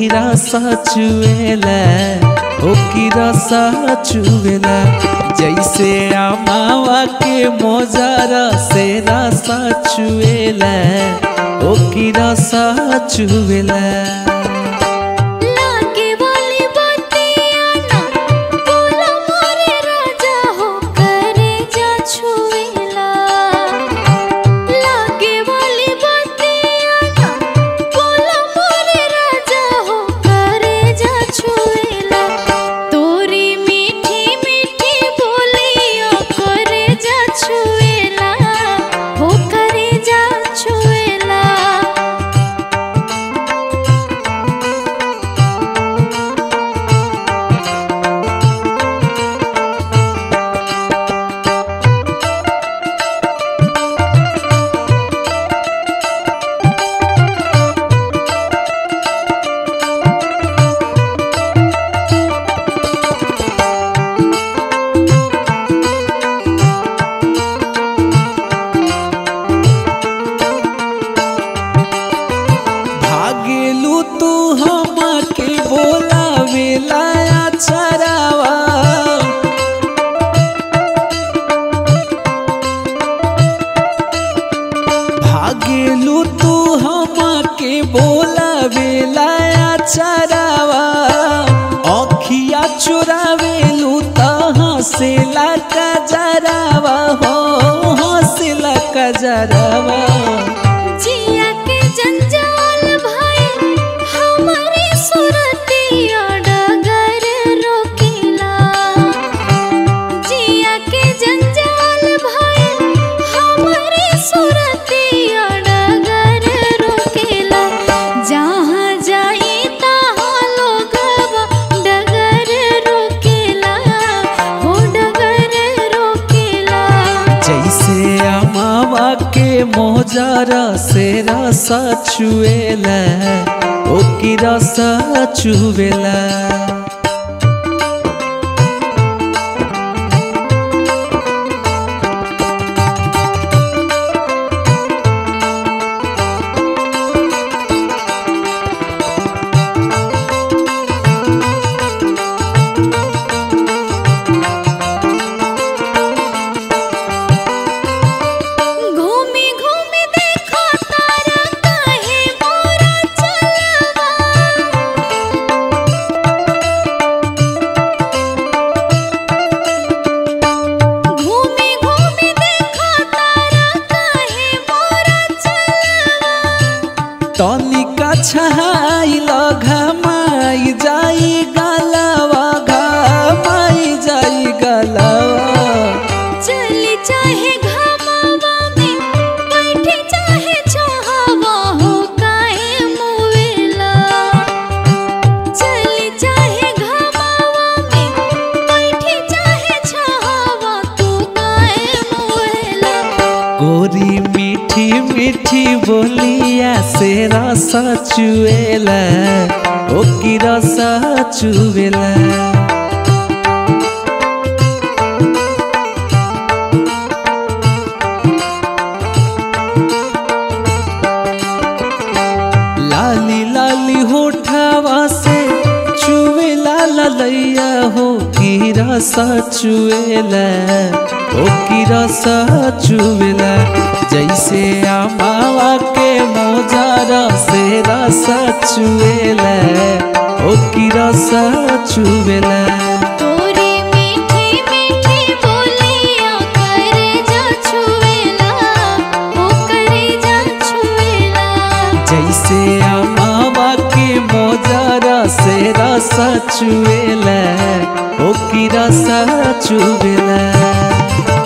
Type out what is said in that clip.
की रसा चुएला ओ की रसा चुएला जैसे आमावा के मोजारा से रसा चुएला ओ की रसा चुएला लागे वाली बतिया ना बोला मोरे राजा हो करे जा छुएला लागे वाली बतिया ना बोला मोरे राजा हो करे जा छुएला तोरी मीठी मीठी बोलियो करे जा छुएला हो करे जा छुएला भागेलू तू हमके बोलावेला चरावा भागेलू तू हमके बोलावेला चरावा अखिया चुरावेलू त हंसेला कजरावा हो हंसेला कजरावा जिया के जंजाल भाई हमारे सुरतिया डगर रोकेला जिया के जंजाल भाई हमारे सुरतिया डगर रोकेला जहाँ जाई तहाँ लोगवा डगर रोकेला हो डगर रोकेला जैसे अमावा के मोजारा से रसा चुएला ओ की रसा चुवेला घूमी घूमी देखो तारा काहे मोरा चलवा घूमी घूमी देखो तारा काहे मोरा चलवा तनिका छहाइल घमाई जाई गलवा घमाई जाई गलवा चली चाहे घमावा में बैठे चाहे छहावा हो काहे मुवेला चली चाहे घमावा में बैठे चाहे छहावा तू काहे मुवेला गोरी मीठी मीठी बोलिया से रसा चुएला ओ की रसा चुवेला लाली लाली होठावा से चुवेला ललैया हो की रसा चुएला ओ की रसा चुवेला जैसे आमावा के मोजारा से रसा चुएला ओ की रसा चुवेला तोरी मीठी मीठी बोलिया करे जा छुएला ओ करे जा छुएला जैसे अमावा के मोजारा से रसा चुएला ओ की रसा चुवेला